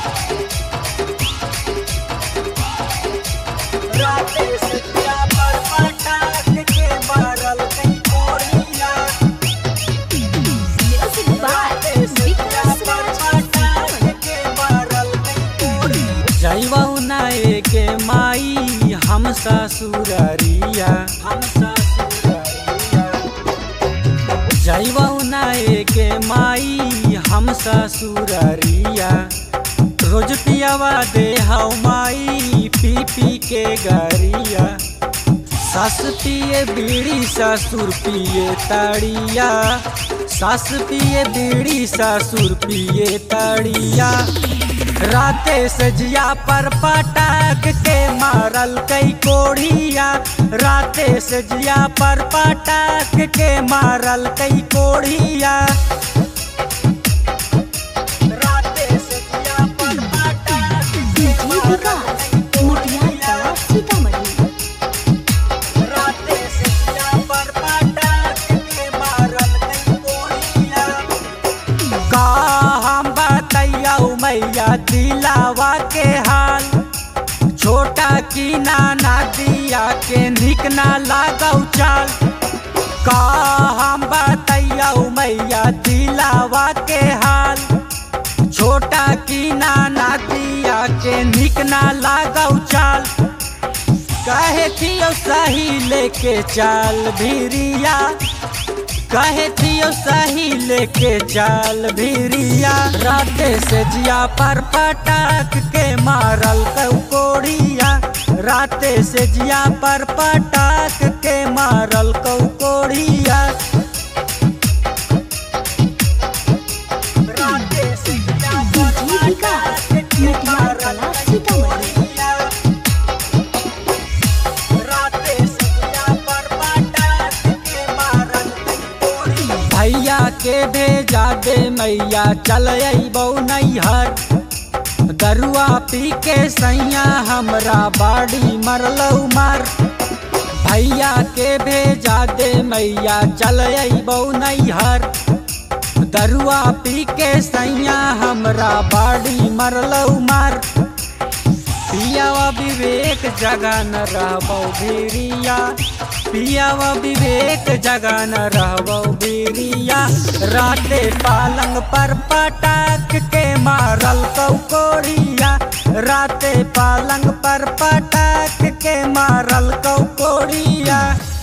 राते से दिया पर पटाक के मारल कई कोड़िया Music by Vikas Raj जैवना के माई हम ससुररिया हम ससुररिया जैवना के माई हम ससुररिया रोज पियावा दे हौ माई पी पी के गरिया सास पिए बीड़ी ससुर पिए ताड़िया सास पिए बीड़ी ससुर पिए ताड़िया राते सजिया पर पटाक के मारल कई कोढ़िया राते सजिया पर पटाक के मारल कई कोढ़िया राते सजिया पर पटाक के DJ Vikas Mutiara Kala Sitamarhi राते सजिया पर पटाक के मारल कई कोढ़िया का हम बतैया मैया दिलावा के हाल छोटा की नाना दिया के निक ना लागौ चाल का हम बतैया मैया दिलावा के हाल छोटा की नाना दिया के निक ना लागौ चाल कहे थियो सही लेके चाल भिरिया कहे थियो सही लेके चाल भिरिया राते से जिया पर पटाक के मारल कौकोड़िया राते से जिया पर पटाक के मारल कौकोड़िया राते से जिया पर DJ Vikas Mutiara Kala Sitamarhi भैया के भेजा दे मैया चल अबौ नैहर दरुआ पी के सैया हमरा बाड़ी मरलौ मर भैया के भेजा दे मैया चल अबौ नैहर दरुआ पी के सैया हमरा बाड़ी मरलौ मर पियावा विवेक जगह न रहबौ भिरिया पियावा विवेक जगह न रहबौ भिरिया राते पालंग पर पटाक के मारल कौकोड़िया राते पालंग पर पटाक के मारल कौकोड़िया